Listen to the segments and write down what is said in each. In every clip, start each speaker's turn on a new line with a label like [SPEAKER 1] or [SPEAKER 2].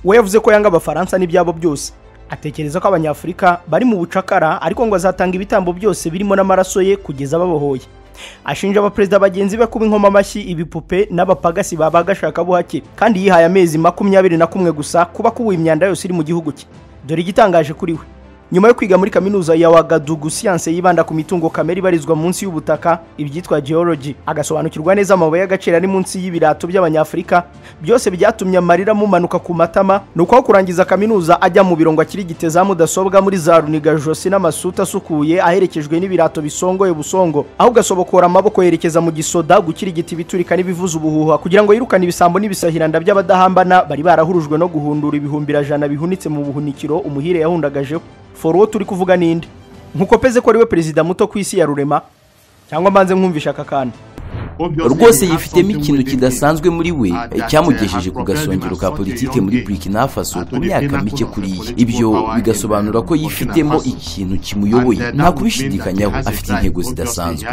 [SPEAKER 1] we yavuze ko yanga abafaransa n'ibyabo byose atekereza ko abanyafurika bari mu bucakara ariko ngo azatanga ibitambo byose birimo n'amaraso ye kugeza babohoye ashinja abaperezida bagenzi be kuba inkoma amashyi ibipupe n'abapagasi baba gashakabuhake kandi yihaye amezi makumyabiri na kumwe gusa kuba akubuye imyanda yose iri mu gihugu cye dore igitangaje kuri we nyuma yo kwiga muri kaminuza ya wagadugu siyanse yibanda ku mitungo kamere ibarizwa munsi y'ubutaka ibyitwa geology agasobanukirwa neza amabuye y'agaciro ari munsi y'ibirato by'abanyafurika byose byatumye amarira amumanuka ku matama ni uko aho kurangiza kaminuza ajya mu biro ngo akirigite za mudasobwa muri za runiga josi n'amasuta asukuye aherekejwe n'ibirato bisongoye busongo ahubwo asobokora amaboko yerekeza mu gisoda gukirigita ibiturika n'ibivuza ubuhuha kugira ngo yirukane ibisambo n'ibisahiranda by'abadahambana bari barahurujwe no guhundura ibihumbirajana bihunitse mu buhunikiro umuhire yahundagajeho for uwo turi kuvuga ninde nkuko peze ko ari we perezida muto ku isi ya rurema cyangwa mbanze mwumvisha aka kana
[SPEAKER 2] rwose yifitemo ikintu kidasanzwe muri we cyamugejeje ku gasongero ka politiki muri burkina faso mu myaka mike kuriya ibyo bigasobanura ko yifitemo ikintu kimuyoboye nta kubishidikanyaho afite intego zidasanzwe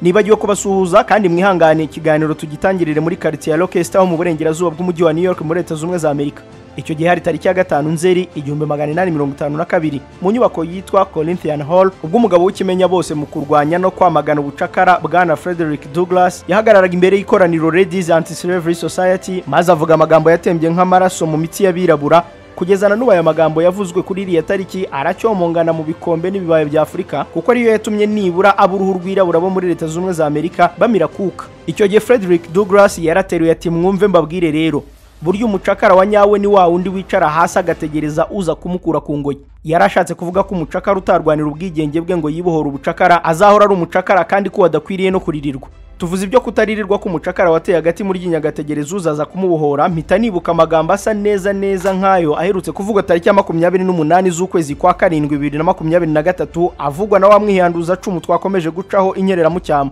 [SPEAKER 1] nibagiwe kubasuhuza kandi mwihangane ikiganiro tugitangirire muri karitsiye ya Rochester ho mu burengerazuba bw'umujyi wa New York muri leta zunze za Amerika icyo gihe hari tariki ya gatanu nzeri igihumbi magana inani mirongo itanu na kabiri mu nyubako yitwa Corinthian Hall ubwo umugabo w'ikimenya bose mu kurwanya no kwamagana ubucakara bwana Frederick Douglass yahagararaga imbere y'ikoraniro Ladies Anti-Slavery Society maze avuga amagambo yatembye nk'amaraso mu mitsi y'abirabura kugezana n'ubu aya magambo yavuzwe kuri iriya tariki aracyomongana mu bikombe n'ibibaya bya afurika kuko ariyo yatumye nibura aba uruhu rwirabura bo muri leta z'ubumwe za amerika bamira kuka icyo gihe frederick douglas yarateruye ati mwumve mbabwire rero burya umucakara wa nyawe ni wa wundi wicara hasi agategereza uza kumukura ku ngoyi yari ashatse kuvuga ko umucakara utarwanira ubwigenge bwe ngo yibohore ubucakara azahora ari umucakara kandi ko wadakwiriye no kuririrwa tuvuze ibyo kutaririrwa k'umucakara wateye hagati muri ry'inyagategyereza uzaza kumubohora mpita nibuka amagambo asa neza neza nk'ayo aherutse kuvugwa tariki ya makumyabiri n'umunani z'ukwezi kwa karindwi bibiri na makumyabiri na gatatu avugwa na wa mwihanduza cumu twakomeje gucaho inyereramucyamo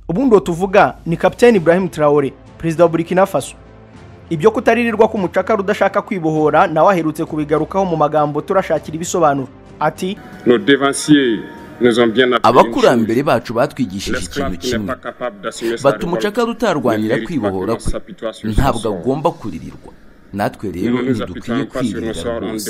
[SPEAKER 1] ubundi uwo tuvuga ni kapiteni ibrahim traore perezida wa burkina faso ibyo kutaririrwa k'umucakara udashaka kwibohora nawe aherutse kubigarukaho mu magambo turashakira ibisobanuro ati
[SPEAKER 2] abakurambere bacu batwigishije ikintu kimwe bata umucakara utarwanira kwibohora kwe ntabwo agomba kuririrwa natwe rero ntidukwiye kwirira rwose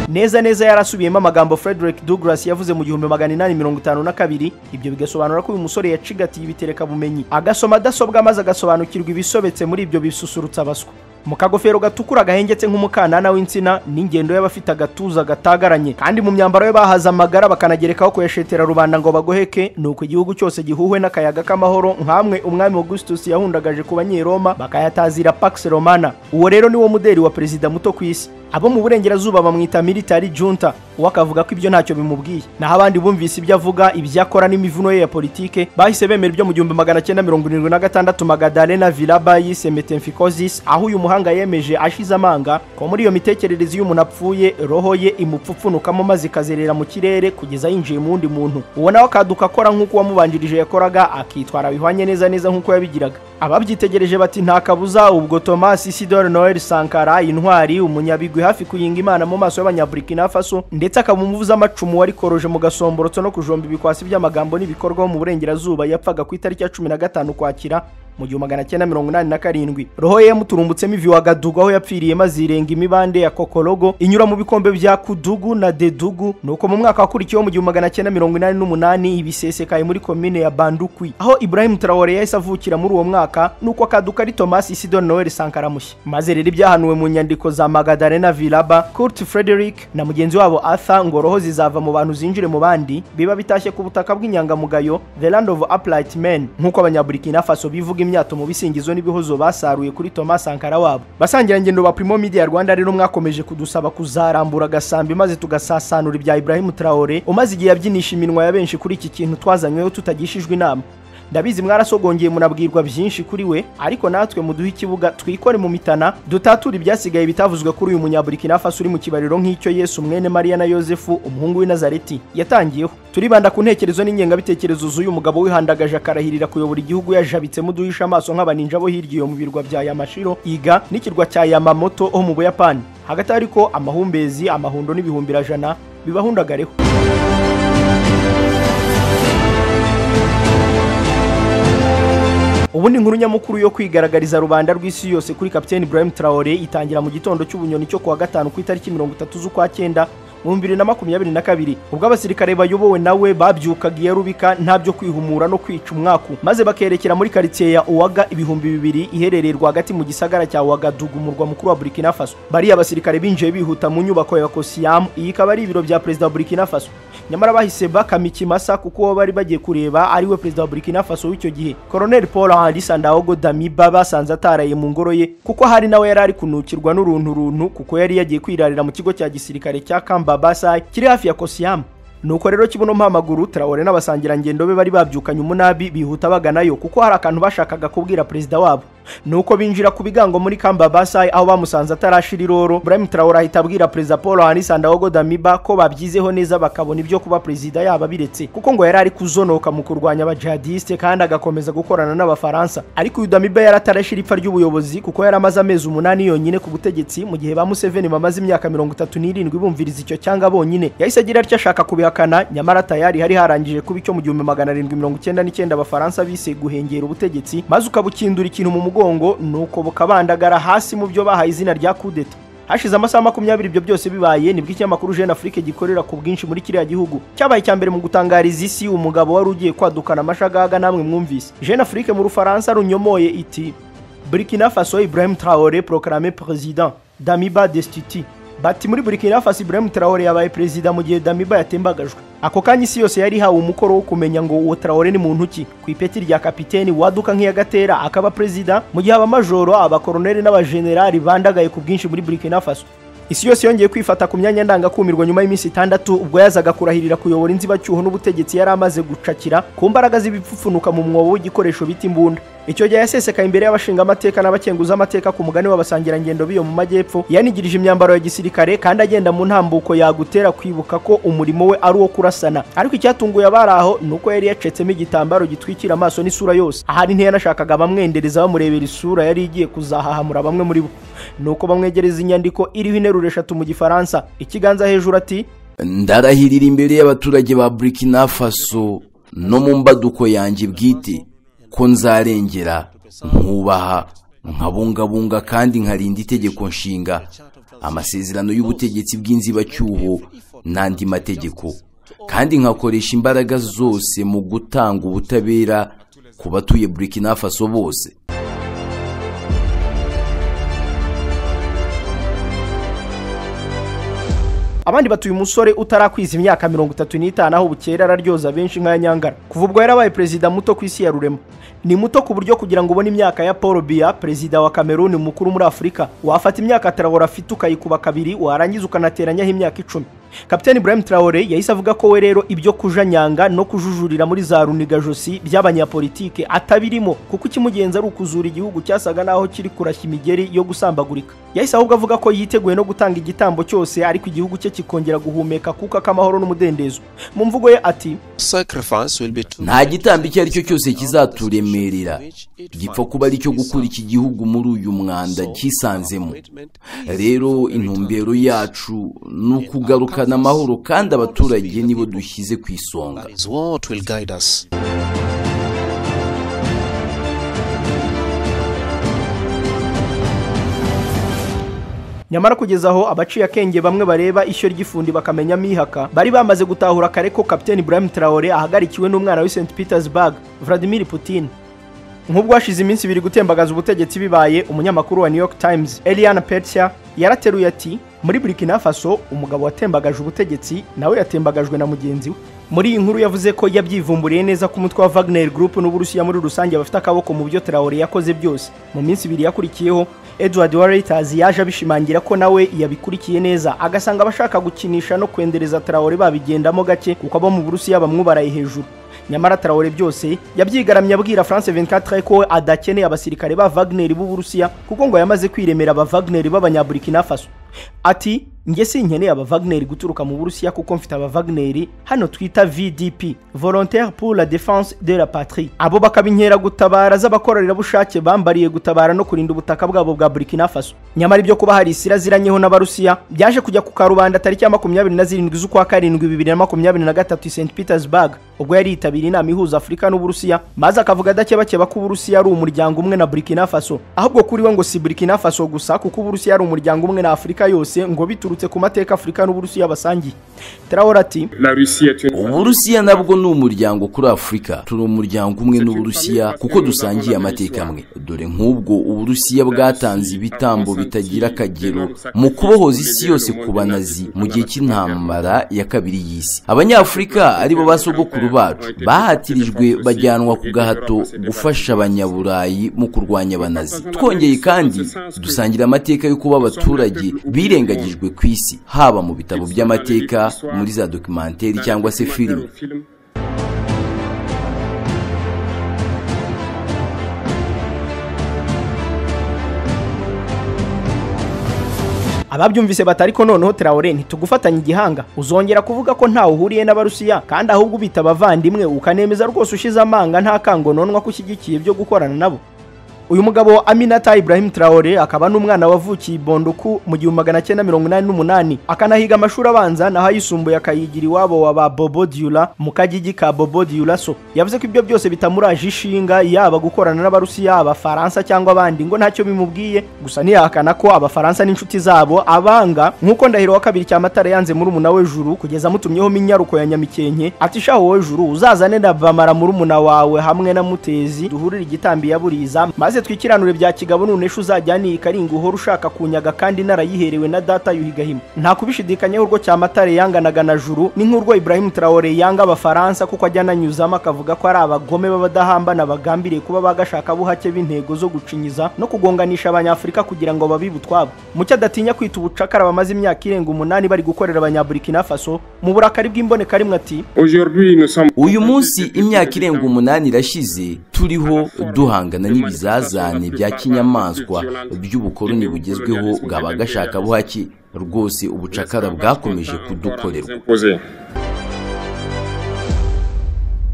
[SPEAKER 1] neza neza yarasubiyemo amagambo frederick douglas yavuze mu gihumbi magana inani mirongo itanu na kabiri ibyo bigasobanura ko uyu musore yacigatiye ibitereka bumenyi agasoma adasobwa maze agasobanukirwa ibisobetse muri ibyo bisusurutsa abaswa mu kagofero gatukura gahengetse nk'umukanana w'insina n'ingendo y'abafite agatuza gatagaranye kandi mu myambaro ye bahaze amagara bakanagerekaho kuyashetera rubanda ngo bagoheke ni uko igihugu cyose gihuhwe n'akayaga k'amahoro nk'amwe umwami augustus yahundagaje ku banyeroma bakayatazira pax romana uwo rero ni wo muderi wa perezida muto ku isi abo mu burengerazuba bamwita military junta uwo akavuga ko ibyo ntacyo bimubwiye naho abandi bumvise ibyo avuga ibyo akora n'imivuno ye ya politike bahise bemera ibyo mu gihumbi magana cyenda mirongo irindwi na gatandatu magadalena vilaba yise metemfikosis aho uyu muhanga yemeje ashize amanga ko muri iyo mitekerereze iyo umuntu apfuye roho ye imupfupfunukamo maze ikazerera mu kirere kugeza yinjiye mu wundi muntu uwo nawe akaduka akora nk'uko uwamubanjirije yakoraga akitwara bihwanye neza neza nk'uko yabigiraga ababyitegereje bati nta kabuza ubwo thomas isidore noel sankara intwari umunyabigwi hafi kuyinga imana mu maso y'abanyaburikina faso ndetse akaba umuvuza amacumu wari koroje mu gasomborotso no kujomba ibikwasi by'amagambo n'ibikorwa mu burengerazuba yapfaga ku itariki ya cumi na gatanu kwakira mu gihumbi magana cyenda mirongo inani na karindwi roho ye yamuturumbutsemo ivi wagadugu aho yapfiriye maze irenga imibande ya kokorogo inyura mu bikombe bya kudugu na dedugu nuko mu mwaka wakurikiyeho mu gihumbi magana cyenda mirongo inani n'umunani ibisesekaye muri komine ya bandukwi aho ibrahim traore yahise avukira muri uwo mwaka nuko akaduka ari thomas isidon noel sankara mushya maze rero ibyahanuwe mu nyandiko za magadalena vilaba kurt frederick na mugenzi wabo arthur ngo roho zizava mu bantu zinjire mu bandi biba bitashye ku butaka bw'inyangamugayo the land of upright men nk'uko abanyaburikina faso bivuga imyato mu bisingizo n'ibihozo basaruye kuri Thomas Sankara wabo basangira ngendo ba Primo Media Rwanda rero mwakomeje kudusaba kuzarambura agasambi maze tugasasanura ibya Ibrahim Traore umaze igihe yabyinisha iminwa ya benshi kuri iki kintu twazanyweho tutagishijwe inama ndabizi mwarasogongeye munabwirwa byinshi kuri we ariko natwe muduhe ikibuga twikore mu mitana dutature ibyasigaye bitavuzwe kuri uyu munyaburikina faso uri mu kibariro nk'icyo yesu mwene mariya na yosefu umuhungu w'inazareti yatangiyeho turibanda ku ntekerezo n'ingengabitekerezo z'uyu mugabo wihandagaje akarahirira kuyobora igihugu yajabitsemo duhisha amaso nk'abaninja bo hirya iyo mu birwa bya yamashiro iga n'ikirwa cya yamamoto ho mu buyapani hagati ariko amahumbezi amahundo n'ibihumbi bibahundagareho ubundi inkuru nyamukuru yo kwigaragariza rubanda rw'isi yose kuri kapiteni Ibrahim Traore itangira mu gitondo cy'ubunyoni cyo kuwa gatanu ku itariki mirongo itatu z'ukwa cyenda mu bibiri na makumyabiri na kabiri ubwo abasirikare bayobowe nawe babyukaga iya rubika nta byo kwihumura no kwica umwaku maze bakerekera muri karitsiye ya uwaga ibihumbi bibiri iherereye rwagati mu gisagara cya wagadugu umurwa mukuru wa burkina faso bariya abasirikare binjiye bihuta mu nyubako ya kosiyamu iyi ikaba ari ibiro bya perezida wa burkina faso nyamara bahise bakama ikimasa kuko uwo bari bagiye kureba ari we perezida wa burkina faso w'icyo gihe koroneli paul henri sandaogo damiba basanze ataraye mu ngoro ye kuko hari nawe yari ari kunukirwa n'uruntu runtu kuko yari yagiye kwirarira mu kigo cya gisirikare cya kamba Basai kiri hafi ya Kosiyamu nuko rero kibuno mpamaguru Traore n'abasangirangendo be bari babyukanye umunabi bihuta baganayo kuko hari akantu bashakaga kubwira perezida wabo nuko binjira ku bigango muri Kamba Basai aho bamusanze atarashira iroro Ibrahim Traore ahita abwira perezida Paul Henri Sandaogo Damiba ko babyizeho neza bakabona ibyo kuba perezida yaba biretse kuko ngo yari ari kuzonoka mu kurwanya abajihadiste kandi agakomeza gukorana n'abafaransa ariko uyu Damiba yari atarashira ipfa ry'ubuyobozi kuko yari amaze amezi umunani yonyine ku butegetsi mu gihe ba Museveni bamaze imyaka mirongo itatu n'irindwi bumviriza icyo cyanga bonyine yahise agira atya ashaka kubihakana nyamara tayari hari harangije kuba icyo mu gihumbi magana arindwi mirongo icyenda n'icyenda abafaransa bise guhengera ubutegetsi maze ukabukindura ikintu mu umugongo nuko bukabandagara hasi mu byo bahaye izina rya kudeta hashize amasaha makumyabiri ibyo byose bibaye nibwo ikinyamakuru jeune afrique gikorera ku bwinshi muri kiriya gihugu cyabaye icya mbere mu gutangariza isi umugabo wari ugiye kwadukana amashagaga namwe mwumvise jeune afrique mu rufaransa runyomoye iti burkina faso ibrahim traore proclame president damiba destiti bati muri burkina faso ibrahim traore yabaye perezida mu gihe damiba yatembagajwe ako kanya isi yose yari ihawe umukoro wo kumenya ngo uwo traore ni muntu ki ku ipeti rya kapiteni waduka nk'iyagatera akaba perezida mu gihe abamajoro abakoroneli n'abajenerali bandagaye ku bwinshi muri burkina faso isi yose yongeye kwifata ku myanya ndangakumirwa nyuma y'iminsi itandatu ubwo yazaga kurahirira kuyobora inzibacyuho n'ubutegetsi yari amaze gucakira ku mbaraga z'ibipfufunuka mu mwobo w'igikoresho bita imbunda icyo gihe yasesekaye imbere y'abashingamateka n'abakenguza amateka ku mugani w'abasangirangendo b'iyo mu majyepfo yanigirije imyambaro ya gisirikare kandi agenda mu ntambuko yagutera kwibuka ko umurimo we ari uwo kurasana ariko icyatunguye abari aho ni uko yari yacetsemo igitambaro gitwikira amaso n'isura yose ahari ntiyashakaga bamwendereza bamurebera isura yari igiye kuzahahamura bamwe muri bo nuko bamwegereza inyandiko iriho interuro eshatu mu gifaransa ikiganza hejuru ati
[SPEAKER 2] ndarahirira imbere y'abaturage ba burkina faso no mu mbaduko yanjye bwite ko nzarengera nkubaha nkabungabunga kandi nkarinda itegeko nshinga amasezerano y'ubutegetsi bw'inzibacyuho n'andi mategeko kandi nkakoresha imbaraga zose mu gutanga ubutabera ku batuye burkina faso bose
[SPEAKER 1] abandi batuye umusore utarakwiza imyaka mirongo itatu n'itanu aho bukera araryoza benshi nk'aya nyangara kuva ubwo yarabaye perezida muto ku isi ya rurema ni muto ku buryo kugira ngo ubone imyaka ya paul biya perezida wa kameruni mukuru muri afurika wafata imyaka traore afite ukayikuba kabiri warangiza ukanateranyaho imyaka icumi kapitani Ibrahim Traore yahise avuga ko we rero ibyo kujanyanga no kujujurira muri za runigajosi by'abanyapolitike atabirimo kuko ikimugenza ari ukuzura igihugu cyasaga naho kiri kurashya imigeri yo gusambagurika yahise ahubwo avuga ko yiteguye no gutanga igitambo cyose ariko igihugu cye kikongera guhumeka kuko akamahoro n'umudendezo mu mvugo ye ati
[SPEAKER 2] nta gitambo icyo ari cyo cyose kizaturemerera gipfa kuba ari cyo gukura iki gihugu muri uyu mwanda cyisanzemo rero intumbero yacu ni ukugaruka tukazana amahoro kandi abaturage nibo dushyize ku isonga
[SPEAKER 1] nyamara kugeza aho abaciye akenge bamwe bareba ishyo ry'ifundi bakamenya mihaka bari bamaze gutahura kare ko kapiteni Ibrahim Traore ahagarikiwe n'umwana w'i St Petersburg Vladimir Putin nk'ubwo hashize iminsi ibiri gutembagaza ubutegetsi bibaye umunyamakuru wa New York Times Eliana Petya yarateruye ati muri Burkina Faso umugabo watembagaje ubutegetsi nawe yatembagajwe na mugenzi we muri iyi nkuru yavuze ko yabyivumburiye neza ko umutwe wa Wagner Group n'Uburusiya muri rusange bafite akaboko mu byo Traoré yakoze byose mu minsi ibiri yakurikiyeho Edward Reuters yaje abishimangira ko nawe yabikurikiye neza agasanga abashaka gukinisha no kwendereza Traoré babigendamo gake kuko abo mu Burusiya bamwubaraye hejuru nyamara Traore byose yabyigaramye abwira France 24 ko adakeneye abasirikare ba Wagner b'Uburusiya kuko ngo yamaze kwiremera aba Wagner b'Abanyaburkina Faso ati njye sinkeneye aba Wagner guturuka mu Burusiya kuko mfite aba Wagner hano twita VDP Volontaire pour la défense de la patrie abo bakaba inkera gutabara z'abakorerabushake bambariye gutabara no kurinda ubutaka bwabo bwa Burkina Faso nyamara ibyo kuba hari isira ziranyeho n'abarusiya byaje kujya ku karubanda tariki ya makumyabiri na zirindwi z'ukwa karindwi bibiri na makumyabiri na gatatu i St Petersburg ubwo yari yitabiriye inama ihuza Afurika n'Uburusiya maze akavuga adakebakeba ko Uburusiya ari umuryango umwe na Burkina Faso ahubwo kuri we ngo si Burkina Faso gusa kuko Uburusiya ari umuryango umwe na Afurika yose ngo biturutse ku mateka Afurika n'Uburusiya basangiye Traore ati
[SPEAKER 2] Uburusiya nabwo ni umuryango kuri Afurika turi umuryango umwe n'Uburusiya kuko dusangiye amateka amwe dore nk'ubwo Uburusiya bwatanze ibitambo bitagira akagero mu kubohoza isi yose ku banazi mu gihe cy'intambara ya kabiri y'isi abanyafurika aribo basogokuru bacu bahatirijwe bajyanwa ku gahato gufasha abanyaburayi mu kurwanya abanazi twongeye kandi dusangira amateka yo kuba abaturage birengagijwe ku isi haba mu bitabo by'amateka muri za dokimenteri cyangwa se filime
[SPEAKER 1] ababyumvise batari ko noneho Traore ntitugufatanya igihanga uzongera kuvuga ko ntawe uhuriye n'abarusiya kandi ahubwo ubita abavandimwe ukanemeza rwose ushize amanga nta kangononwa ko ushyigikiye byo gukorana nabo uyu mugabo Aminata Ibrahim Traore akaba n'umwana wavukiye Bonduku mu gihumbi magana cyenda mirongo inani n'umunani akanahiga amashuri abanza naho ayisumbuye akayigira iwabo wa ba Bobo Dioula mu kagigi ka Bobo Dioula so yavuze ko ibyo byose bitamuraje ishinga yaba gukorana n'abarusiya abafaransa cyangwa abandi ngo ntacyo bimubwiye gusa ntiyahakana ko abafaransa n'inshuti zabo abanga nk'uko ndahiro wa kabiri cy'amatara yanze muri umuna we juru kugeza amutumyeho minyaruko ya nyamikenke ati shaho wowe juru uzazane na bamara muri umuna wawe hamwe na mutezi duhurire igitambi yaburiza maze twikiranure bya kigabo none ejo uzajyaniye ikaringa uhora ushaka kunyaga kandi narayiherewe na data yuhigahima nta kubishidikanyaho urwo cyamatare yanganaga na juru ni nk'urwo Ibrahim Traore yanga abafaransa kuko ajya ananyuzamo akavuga ko ari abagome b'abadahambana bagambiriye kuba bagashaka buhake b'intego zo gucinyiza no kugonganisha abanyafurika kugira ngo babibe utwabo mucyo adatinya kwita ubucakara bamaze imyaka irenga umunani bari gukorera abanyaburikina faso mu burakari bw'imboneka rimwe ati
[SPEAKER 2] uyu munsi imyaka irenga umunani irashize turiho duhangana n'ibizaza bya kinyamaswa by'ubukoloni bugezweho bwaba gashaka buhaki rwose ubucakara bwakomeje kudukorerwa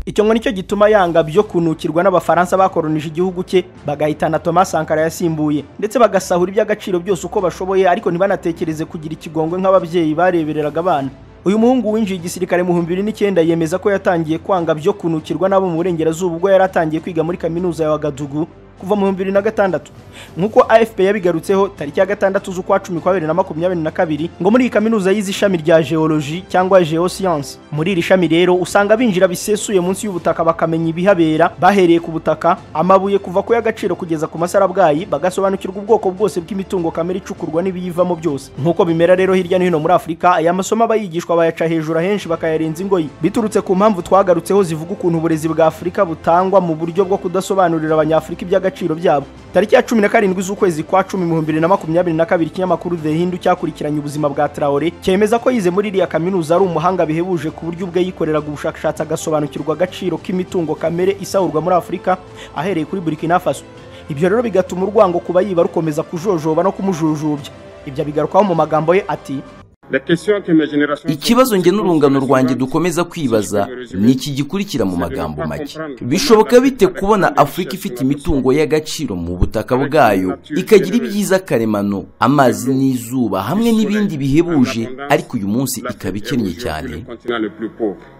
[SPEAKER 1] icyo ngo nicyo gituma yanga byo kunukirwa n'abafaransa bakoronije igihugu cye bagahitana Thomas Sankara yasimbuye ndetse bagasahura iby'agaciro byose uko bashoboye ariko ntibanatekereze kugira ikigongwe nk'ababyeyi barebereraga abana uyu muhungu winjiye igisirikare mu bihumbi bibiri n'icyenda yemeza ko yatangiye kwanga byo kunukirwa n'abo mu burengerazuba ubwo yari atangiye kwiga muri kaminuza ya Wagadugu kuva mu bihumbi bibiri na gatandatu nk'uko afp yabigarutseho tariki ya gatandatu z'ukwa cumi kwa bibiri na makumyabiri na kabiri ngo muri iyi kaminuza yize ishami rya geology cyangwa geoscience muri iri shami rero usanga binjira bisesuye munsi y'ubutaka bakamenya ibihabera bahereye ku butaka amabuye kuva ku y'agaciro kugeza ku masarabwayi bagasobanukirwa ubwoko bwose bw'imitungo kamere icukurwa n'ibiyivamo byose nk'uko bimera rero hirya no hino muri afurika aya masomo abayigishwa bayaca hejuru ahenshi bakayarenza ingoyi biturutse ku mpamvu twagarutseho zivuga ukuntu uburezi bwa afurika butangwa mu buryo bwo kudasobanurira abanyafurika iby'agaciro agaciro byabo tariki ya cumi na karindwi z'ukwezi kwa cumi mu bihumbi bibiri na makumyabiri na kabiri ikinyamakuru the hindu cyakurikiranye ubuzima bwa traore cyemeza ko yize muri iriya kaminuza ari umuhanga bihebuje ku buryo ubwe yikoreraga ubushakashatsi agasobanukirwa agaciro k'imitungo kamere isahurwa muri afurika ahereye kuri burkina faso ibyo rero bigatuma urwango kuba yiba rukomeza kujojoba no kumujujubya ibyo abigarukaho mu magambo ye ati
[SPEAKER 2] ikibazo nge n'urungano rwanjye dukomeza kwibaza ni iki gikurikira mu magambo make bishoboka bite kubona afurika ifite imitungo y'agaciro mu butaka bwayo ikagira ibyiza karemano amazi n'izuba hamwe n'ibindi bihebuje ariko uyu munsi ikaba ikennye cyane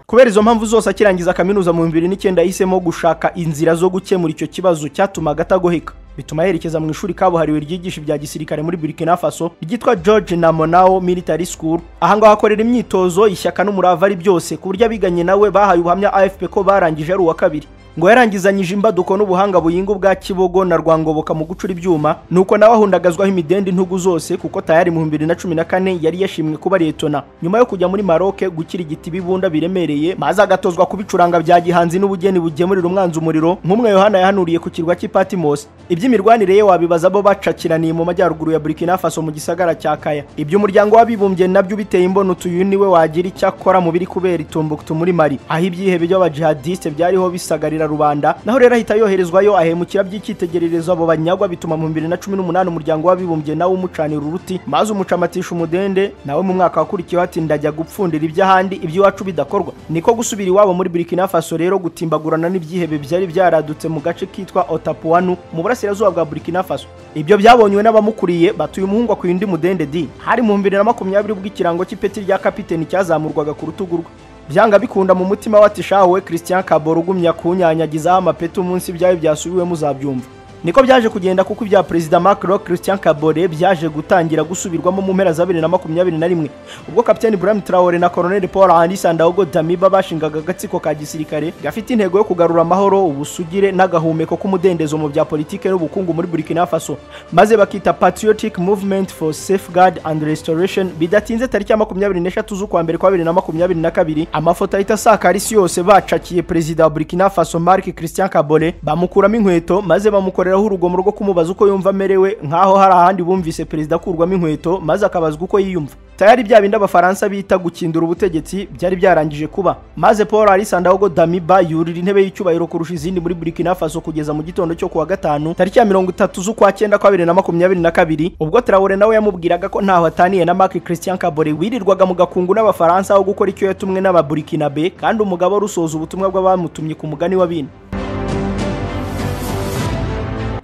[SPEAKER 1] kubera izo mpamvu zose akirangiza kaminuza mu bibiri n'icyenda yahisemo gushaka inzira zo gukemura icyo kibazo cyatumaga atagoheka bituma yerekeza mu ishuri kabuhariwe ryigisha ibya gisirikare muri Burkina Faso ryitwa George Namonao Military School aha ngaho akorera imyitozo ishyaka n'umurava ari byose ku buryo abiganye nawe bahaye ubuhamya AFP ko barangije ari uwa kabiri ngo yarangizanyije imbaduko n'ubuhanga buyinga ubwa kibogo na rwangoboka mu gucura ibyuma nuko nawe ahundagazwaho imidende intugu zose kuko tayari mu 2014 yari yashimwe kuba letona nyuma yo kujya muri maroke gukira igiti bibunda biremereye maze agatozwa kubicuranga bya gihanzi n'ubugeni bugemurira umwanzi umuriro nk'umwe yohana yahanuriye ku kirwa cy'i patmos iby'imirwanire ye wabibaza bo bacakiraniye mu majyaruguru ya burkina faso mu gisagara cya kaya iby'umuryango w'abibumbye nabyo biteye imbono uyu niwe wagira icyo akora mu biri kubera itumbuktu muri mari aho ibyihebe by'abajihadisite byariho bisagarira rubanda naho rero ahita yoherezwayo ahemukira by'icyitegererezo abo banyagwa bituma mu 2018 umuryango w'abibumbye nawe umucanira uruti maze umucamatisha umudende nawe mu mwaka wakurikiyeho ati ndajya gupfundira iby'ahandi iby'iwacu bidakorwa niko gusubira iwabo muri burkina faso rero gutimbagurana n'ibyihebe byari byaradutse mu gace kitwa otapuanu mu burasirazuba bwa burkina faso ibyo byabonywe n'abamukuriye batuye umuhungu akuye undi mudende di hari mu 2020 ubwo ikirango cy'ipeti rya kapiteni cyazamurwaga ku rutugu rwe byanga bikunda mu mutima watishawe christian kaboro ugumya kunyanyagizaho amapeti umunsi ibyawe byasubiwemo uzabyumva niko byaje kugenda kuko ibya perezida Macron Christian Kabore byaje gutangira gusubirwamo mu mpera za 2021 ubwo kapiteni Ibrahim Traore na Colonel Paul Henri Sandaogo Damiba bashingaga agatsiko ka gisirikare gafite intego yo kugarura amahoro ubusugire n'agahumeko k'umudendezo mu bya politike n'ubukungu muri Burkina Faso maze bakita Patriotic Movement for Safeguard and Restoration bidatinze tariki ya 23 z'ukwa mbere kwa 2022 amafoto ahita asakara isi yose bacakiye perezida wa Burkina Faso Marc Christian Kabore bamukuramo inkweto maze bamukora bamukoreraho urugomo rwo kumubaza uko yumva amerewe nk'aho hari ahandi bumvise perezida akurwamo inkweto maze akabazwa uko yiyumva tayari bya bindi abafaransa bita gukindura ubutegetsi byari byarangije kuba maze paul arisandahogo damiba yurira intebe y'icyubahiro kurusha izindi muri burkina faso kugeza mu gitondo cyo kuwa gatanu tariki ya mirongo itatu z'ukwa cyenda kwa bibiri na makumyabiri na kabiri ubwo traore nawe yamubwiraga ko ntaho ataniye na marc christian kabore wirirwaga mu gakungu n'abafaransa aho gukora icyo yatumwe n'ababurikinabe kandi umugabo rusoza ubutumwa bw'abamutumye ku mugani wa bine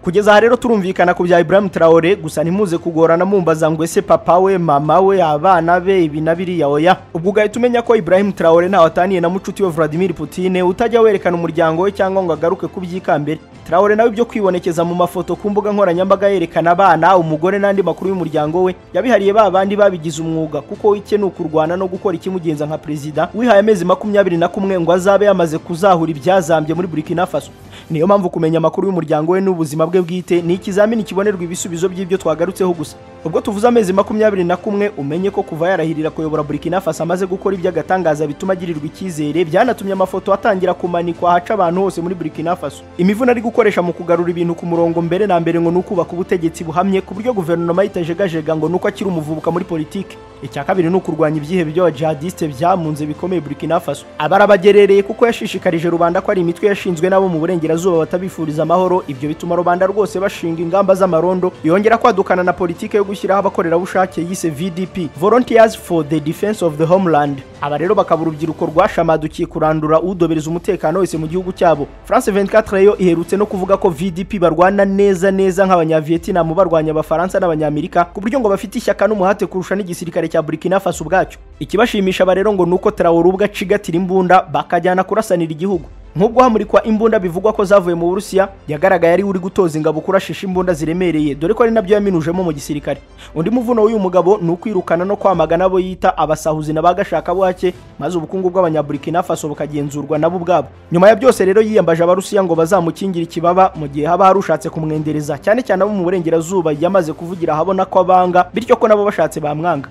[SPEAKER 1] kugeza aha rero turumvikana ku bya Ibrahim Traore gusa ntimuze kugorana mumbaza ngo ese papa we mama we abana be ibi na biriya oya ubwo ugahita umenya ko Ibrahim Traore ntawe ataniye na mucuti we Vladimir Putin utajya werekana umuryango we cyangwa ngo agaruke ku byikambere Traore nawe ibyo kwibonekeza mu mafoto ku mbuga nkoranyambaga yerekana abana umugore n'andi makuru y'umuryango we yabihariye ba bandi babigize umwuga kuko icye ni ukurwana no gukora ikimugenza nka perezida wihaye amezi makumyabiri na kumwe ngo azabe yamaze kuzahura ibyazambye muri Burkina Faso niyo mpamvu kumenya amakuru y'umuryango we n'ubuzima bwe bwite ni ikizamini kibonerwa ibisubizo by'ibyo twagarutseho gusa ubwo tuvuze amezi makumyabiri na kumwe umenye ko kuva yarahirira kuyobora burkina faso amaze gukora iby'agatangaza bituma agirirwa icyizere byanatumye amafoto atangira kumanikwa ahaca abantu hose muri burkina faso imivuna ari gukoresha mu kugarura ibintu ku murongo mbere na mbere ngo ni ukubaka ubutegetsi buhamye ku buryo guverinoma yitajegajega ngo ni uko akiri umuvubuka muri politiki icya kabiri ni ukurwanya ibyihebe by'abajihadisite byamunze bikomeye burkina faso abarabagerereye kuko yashishikarije rubanda ko ari imitwe yashinzwe n'abo mu burengerazuba batabifuriza amahoro ibyo bituma rubanda rwose bashinga ingamba z'amarondo yongera kwadukana na politike yo gushyiraho abakorerabushake yise VDP Volunteers for the Defense of the Homeland aba rero bakaba urubyiruko rwashamadukiye kurandura udobereza umutekano wese mu gihugu cyabo France 24 yo iherutse no kuvuga ko VDP barwana neza neza nk'abanyavietnam barwanya abafaransa n'abanyamerika ku buryo ngo bafite ishyaka n'umuhate kurusha n'igisirikare cya Burkina Faso ubwacyo ikibashimisha aba rero ngo nuko Traoré ubwo acigatira imbunda bakajyana kurasanira igihugu nk'ubwo hamurikwa imbunda bivugwa ko zavuye mu burusiya yagaragaye ari uri gutoza ingabo kurashisha imbunda ziremereye dore ko ari nabyo yaminujemo mu gisirikare undi muvuno w'uyu mugabo ni ukwirukana no kwamagana abo yita abasahuzi n'abagashakabuhake maze ubukungu bw'abanyaburikina faso bukagenzurwa nabo ubwabo nyuma ya byose rero yiyambaje abarusiya ngo bazamukingira ikibaba mu gihe haba harushatse kumwendereza cyane cyane abo mu burengerazuba yamaze kuvugira ahabona ko abanga bityo ko nabo bashatse bamwanga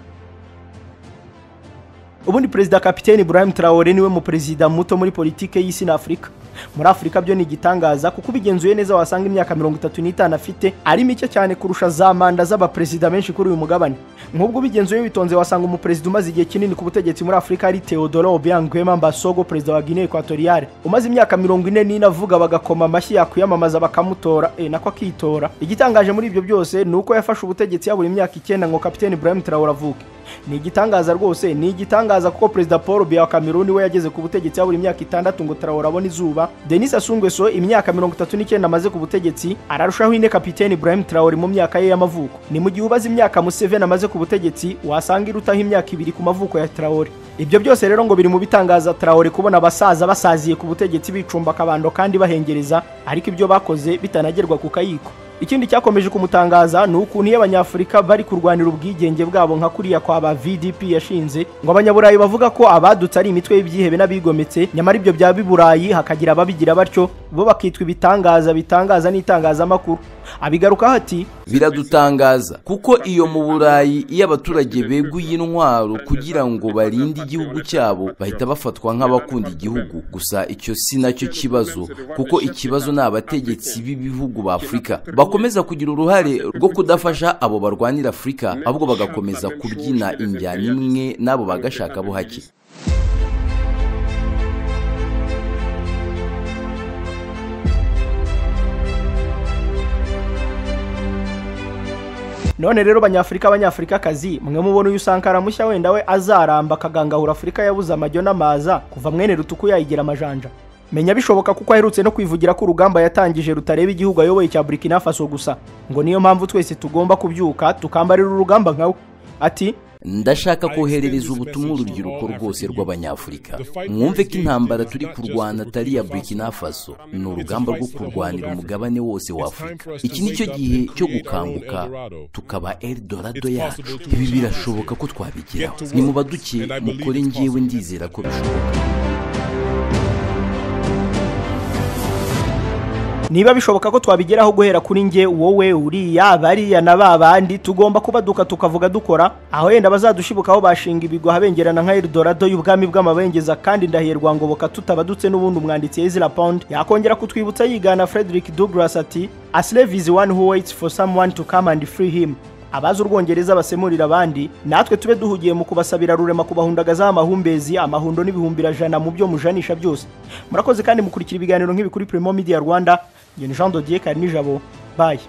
[SPEAKER 1] ubundi perezida kapiteni Ibrahim Traore niwe mu perezida muto muri politike y'isi na Afurika muri Afurika byo ni igitangaza kuko ubigenzuye neza wasanga imyaka mirongo itatu n'itanu afite ari mike cyane kurusha za manda z'abaperezida benshi kuri uyu mugabane nk'ubwo ubigenzuye witonze wasanga umuperezida umaze igihe kinini ku butegetsi muri Afurika ari Teodoro Obiang Nguema Mbasogo perezida wa Guinea Equatoriale umaze imyaka mirongo ine n'ine avuga bagakoma amashyi yakwiyamamaza bakamutora e nako akitora igitangaje muri ibyo byose ni uko yafashe ubutegetsi yabura imyaka icyenda ngo kapiteni Ibrahim Traore avuke ni igitangaza rwose ni igitangaza kuko perezida Paul Biya wa Cameroon we yageze ku butegetsi habura imyaka itandatu ngo Traore abone izuba Denis Sassou Nguesso imyaka mirongo itatu n'icyenda amaze ku butegetsi ararushaho ine kapiteni Ibrahim Traore mu myaka ye y'amavuko ni mu gihe ubaze imyaka Museveni amaze ku butegetsi wasanga irutaho imyaka ibiri ku mavuko ya Traore ibyo byose rero ngo biri mu bitangaza Traore kubona abasaza basaziye ku butegetsi bicumba akabando kandi bahengereza ariko ibyo bakoze bitanagerwa ku kayiko ikindi cyakomeje kumutangaza ni ukuntu iyo abanyafurika bari kurwanira ubwigenge bwabo nka kuriya kwa ba vdp yashinze ngo abanyaburayi bavuga ko abadutse ari imitwe y'ibyihebe n'abigometse nyamara ibyo byaba iburayi hakagira ababigira batyo bo bakitwa ibitangaza bitangaza n'itangazamakuru abigarukaho ati
[SPEAKER 2] biradutangaza kuko iyo mu burayi iyo abaturage beguye intwaro kugira ngo barinde igihugu cyabo bahita bafatwa nk'abakunda igihugu gusa icyo si nacyo kibazo kuko ikibazo ni abategetsi b'ibihugu ba afurika bakomeza kugira uruhare rwo kudafasha abo barwanira afurika ahubwo bagakomeza kubyina injyana imwe n'abo bagashaka bo hake
[SPEAKER 1] none rero banyafurika abanyafurikakazi mwe mubona uyu sankara mushya wenda we azaramba akagangahura afurika yabuze amajyo n'amaza kuva mwene rutuku yayigira amajanja menya bishoboka kuko aherutse no kwivugira ko urugamba yatangije rutareba igihugu ayoboye cya burkina faso gusa ngo niyo mpamvu twese tugomba kubyuka tukambarira urugamba nkawe ati
[SPEAKER 2] ndashaka koherereza ubutumwa urubyiruko rwose rw'abanyafurika mwumve ko intambara turi kurwana atari iya burkina faso ni urugamba rwo kurwanira umugabane wose w'afurika iki ni cyo gihe cyo gukanguka tukaba eldorado yacu ibi birashoboka ko twabigeraho ni mu baduke mukore ngewe ndizera ko bishoboka
[SPEAKER 1] niba bishoboka ko twabigeraho guhera kuri nge wowe uriya bariya na ba bandi tugomba kubaduka tukavuga dukora aho yenda bazadushibukaho bashinga ibigwa habengerana nka eldorado y'ubwami bw'amabengeza kandi ndahirwa ngoboka tutabadutse n'ubundi umwanditsi ezra pound yakongera kutwibutsa yigana frederick douglas ati a slave is one who waits for someone to come and free him abazi urwongereza basemurira abandi natwe tube duhugiye mu kubasabira rurema kubahundagazaho amahumbezi amahundo n'ibihumbi mu byo mujanisha byose murakoze kandi mukurikira ibiganiro nk'ibi kuri primo media rwanda ngeni jean dodier karinijabo bayi